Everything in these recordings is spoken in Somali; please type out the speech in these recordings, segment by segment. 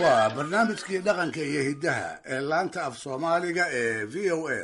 waa barnaamijkii dhaqanka iyo hiddaha ee laanta af soomaaliga ee v o a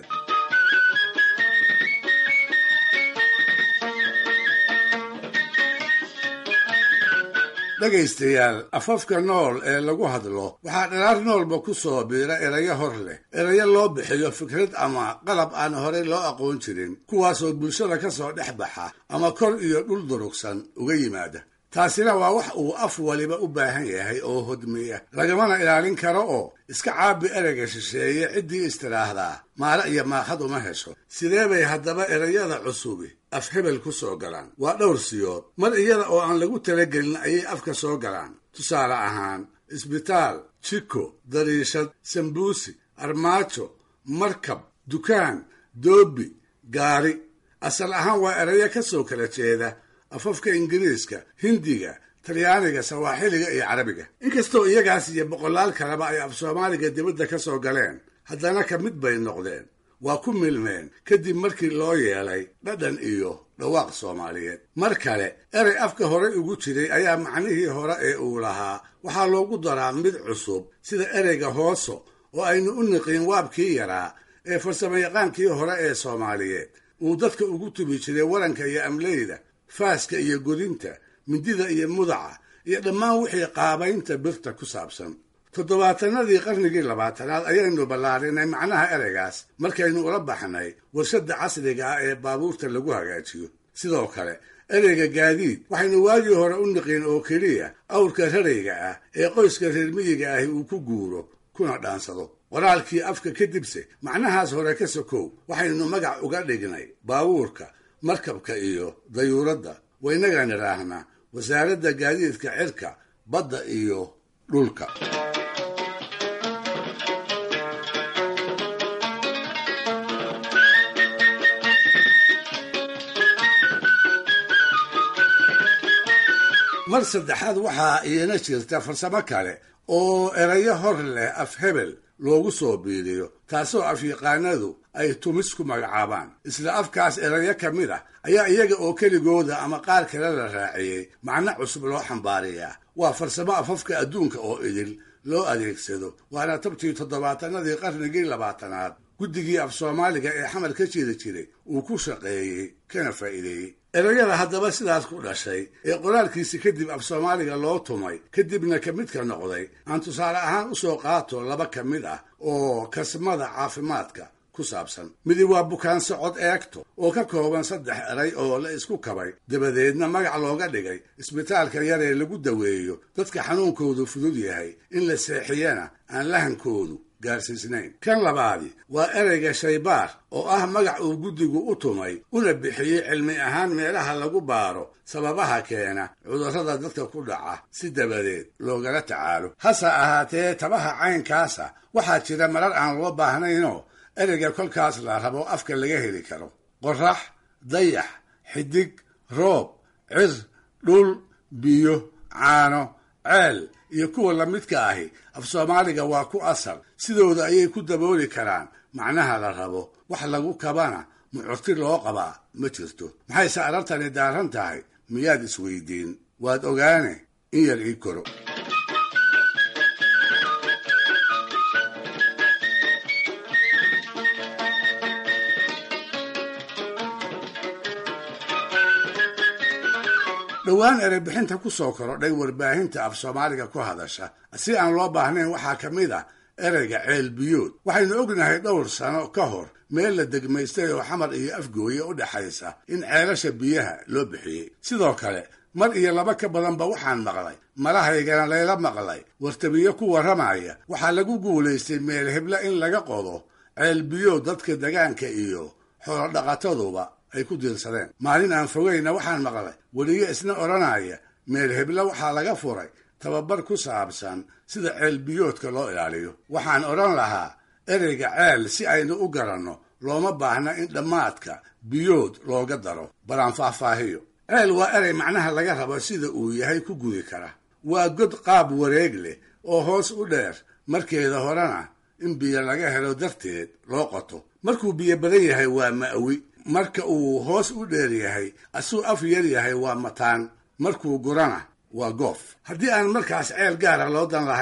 dhegaystayaal afafka nool ee lagu hadlo waxaa dhalaar noolba ku soo biira erayo hor leh erayo loo bixiyo fikrad ama qalab aan horey loo aqoon jirin kuwaasoo bulshada ka soo dhex baxa ama kor iyo dhul durugsan uga yimaada taasina waa wax uu af waliba u baahan yahay oo hodmiya lagamana ilaalin karo oo iska caabi ereyga shisheeye ciddii istiraahdaa maale iyo maakhad uma hesho sidee bay haddaba erayada cusubi af hebel ku soo galaan waa dhowr siyood mar iyada oo aan lagu talagelin ayay afka soo galaan tusaale ahaan isbitaal jiko dariishad sambuusi armaajo markab dukaan doobi gaari asal ahaan waa erayo ka soo kala jeeda afafka ingiriiska hindiga talyaaniga sawaaxiliga iyo carabiga inkastoo iyagaas iyo boqolaal kaleba ay af soomaaliga dibadda ka soo galeen haddana ka mid bay noqdeen waa ku milmeen kadib markii loo yeelay dhadhan iyo dhawaaq soomaaliyeed mar kale erey afka hore ugu jiray ayaa macnihii hore ee uu lahaa waxaa loogu daraa mid cusub sida ereyga hooso oo aynu u niqiin waabkii yaraa ee farsamayaqaankii hore ee soomaaliyeed uu dadka ugu tubi jiray waranka iyo amleyda faaska iyo godinta mindida iyo mudaca iyo dhammaan wixii qaabaynta birta ku saabsan toddobaatanadii qarnigii labaatanaad ayaynu ballaarinay macnaha ereygaas markaynu ula baxnay warshadda casriga ah ee baabuurta lagu hagaajiyo sidoo kale ereyga gaadiid waxaynu waagii hore u niqiin oo keliya awrka rarayga ah ee qoyska reermiyiga ahi uu ku guuro kuna dhaansado qoraalkii afka kadibse macnahaas hore ka sokow waxaynu magac uga dhignay baabuurka markabka iyo dayuuradda waynagaan idhaahnaa wasaaradda gaadiidka cirka badda iyo dhulka mar saddexaad waxaa iina jirta farsamo kale oo erayo hor leh af hebel loogu soo biiriyo taasoo afyaqaanadu ay tumis ku magacaabaan isla afkaas erayo ka mid ah ayaa iyaga oo keligooda ama qaar kale la raaciyey macno cusub loo xambaariyaa waa farsamo afafka adduunka oo idil loo adeegsado waana tabtii toddobaatanadii qarnigii labaatanaad guddigii af soomaaliga ee xamar ka jiri jiray uu ku shaqeeyey kana faa'iideeyey erayada haddaba sidaas ku dhashay ee qoraalkiisi kadib af soomaaliga loo tumay kadibna ka midka noqday aan tusaale ahaan u soo qaato laba ka mid ah oo kasmada caafimaadka ku saabsan midi waa bukaan socod eegto oo ka kooban saddex eray oo la isku kabay dabadeedna magac looga dhigay isbitaalka yar ee lagu daweeyo dadka xanuunkoodu fudud yahay in la seexiyana aan lahankoodu gaarsiisnayn kan labaadi waa ereyga shaybaar oo ah magac uu guddigu u tumay una bixiyey cilmi ahaan meelaha lagu baaro sababaha keena cudurrada dadka ku dhaca si dabadeed loogala tacaalo hase ahaatee tabaha caynkaasa waxaa jira marar aan loo baahnaynoo ereyga kolkaas la rabo afka laga heli karo qorax dayax xidig roob cir dhul biyo caano ceel iyo kuwa lamidka ahi af soomaaliga waa ku asal sidooda ayay ku dabooli karaan macnaha la rabo wax lagu kabana mucurti loo qabaa ma jirto maxayse arartani daaran tahay miyaad isweydiin waad ogaane in yar ii koro dhowaan ereybixinta ku soo korodhay warbaahinta af soomaaliga ku hadasha si aan loo baahnayn waxaa ka mid ah ereyga ceelbiyood waxaynu ognahay dhowr sano ka hor meel la degmaystay oo xamar iyo afgooye u dhexaysa in ceelasha biyaha loo bixiyey sidoo kale mar iyo laba ka badanba waxaan maqlay malahaygana layla maqlay wartabiyo ku warramaya waxaa lagu guulaystay meel hebla in laga qodo ceelbiyood dadka degaanka iyo xoolodhaqataduba ay ku diirsadeen maalin aan fogayna waxaan maqlay weliyo isna odhanaya meel hebla waxaa laga furay tababar ku saabsan sida ceelbiyoodka loo ilaaliyo waxaan odhan lahaa ereyga ceel si aynu u garanno looma baahna in dhammaadka biyood looga daro balaan faahfaahiyo ceel waa erey macnaha laga rabo sida uu yahay ku gudi kara waa god qaab wareeg leh oo hoos u dheer markeeda horena in biyo laga helo darteed loo qoto markuu biyo badan yahay waa ma'wi marka uu hoos u dheer yahay asuu af yar yahay waa mataan markuu gurana waa goof haddii aan markaas ceel gaara loo dan lahayn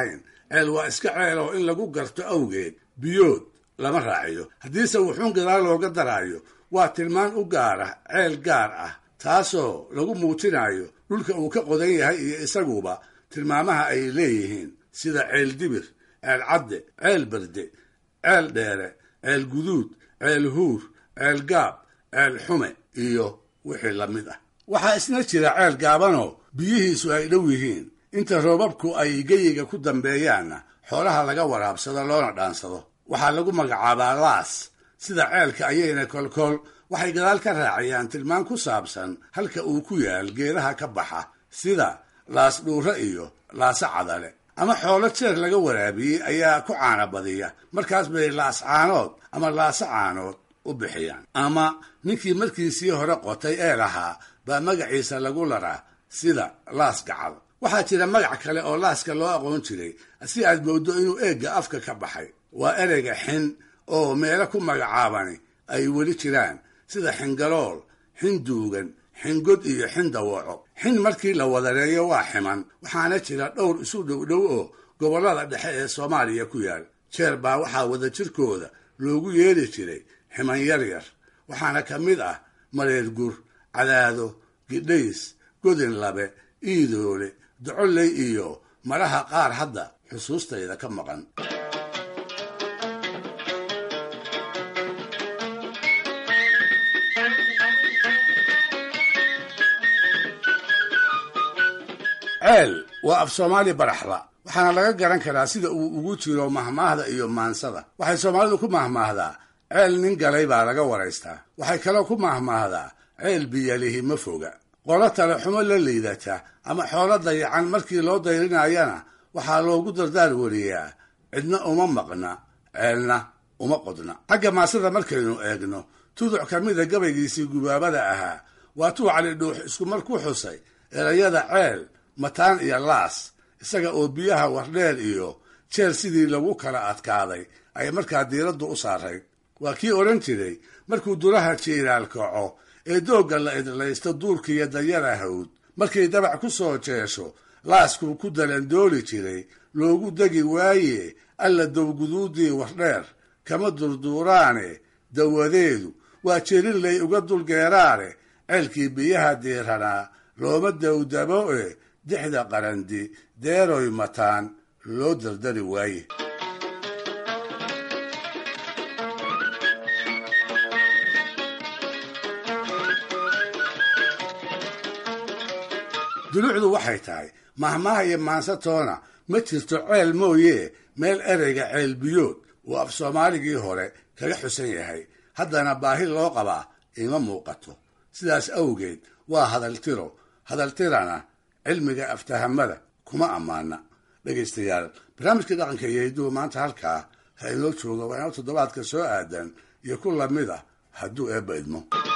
ceel waa iska ceel oo in lagu garto awgeed biyood lama raaciyo haddiise wuxuun gadaal looga daraayo waa tilmaan u gaara ceel gaar ah taasoo lagu muujinayo dhulka uu ka qodan yahay iyo isaguba tilmaamaha ay leeyihiin sida ceel dibir ceel cadde ceel berde ceel dheere ceel guduud ceel huur ceel gaab ceel xume iyo wixii la mid ah waxaa isna jira ceel gaabanoo biyihiisu ay dhow yihiin inta roobabku ay geyiga ku dambeeyaanna xoolaha laga waraabsado loona dhaansado waxaa lagu magacaabaa laas sida ceelka ayayna kolkool waxay gadaal ka raaciyaan tilmaan ku saabsan halka uu ku yaal geedaha ka baxa sida laas dhuure iyo laase cadale ama xoolo jeer laga waraabiyey ayaa ku caana badiya markaas bay laas caanood ama laase caanood u bixiyaan ama ninkii markiisii hore qotay ee lahaa baa magaciisa lagu laraa sida laas gacal waxaa jira magac kale oo laaska loo aqoon jiray si aad mooddo inuu eegga afka ka baxay waa ereyga xin oo meelo ku magacaabani ay weli jiraan sida xingalool xin duugan xingod iyo xin dawaco xin markii la wadareeyo waa ximan waxaana jira dhowr isu dhowdhow oo gobollada dhexe ee soomaaliya ku yaal jeer baa waxaa wadajirkooda loogu yeeri jiray ximan yaryar waxaana ka mid ah mareer gur cadaado gidhays godin labe iidoole docolley iyo maraha qaar hadda xusuustayda ka maqan ceel waa af soomaali baraxla waxaana laga garan karaa sida uu ugu jiro mahmaahda iyo maansada waxay soomaalidu ku mahmaahdaa ceel nin galay baa laga waraystaa waxay kaloo ku mahmaahdaa ceel biyalihi ma foga qolo tale xumo la liidata ama xoolo dayacan markii loo dayrinayana waxaa loogu dardaar wariyaa cidna uma maqna ceelna uma qodna xagga maasada markaynu eegno tuduc ka mida gabaygiisii gubaabada ahaa waa tuu cali dhuux iskumar ku xusay erayada ceel mataan iyo laas isaga oo biyaha wardheer iyo jeer sidii lagu kala adkaaday ay markaa diiraddu u saarayd waa kii odhan jiray markuu duraha jiiraal kaco ee doogga la idlaysto duurkiiyo dayara hawd markay dabac ku soo jeesho laaskuu ku dalandooli jiray loogu degi waaye alla dowguduudii wardheer kama durduuraane dawadeedu waa jelinlay uga dulgeeraane ceelkii biyaha diiranaa looma dawdabo e dixda qarandi deeroy mataan loo dardari waaye dulucdu waxay tahay mahmaha iyo maansatoona ma jirto ceel mooye meel ereyga ceel biyood uu af soomaaligii hore kaga xusan yahay haddana baahi loo qabaa ima muuqato sidaas awgeed waa hadaltiro hadaltirana cilmiga aftahamada kuma ammaana dhegaystayaal barnaamijkii dhaqanka iyo hidduhu maanta halkaa ha inoo jooga waa inoo toddobaadka soo aadan iyo ku lamid ah hadduu eebba idmo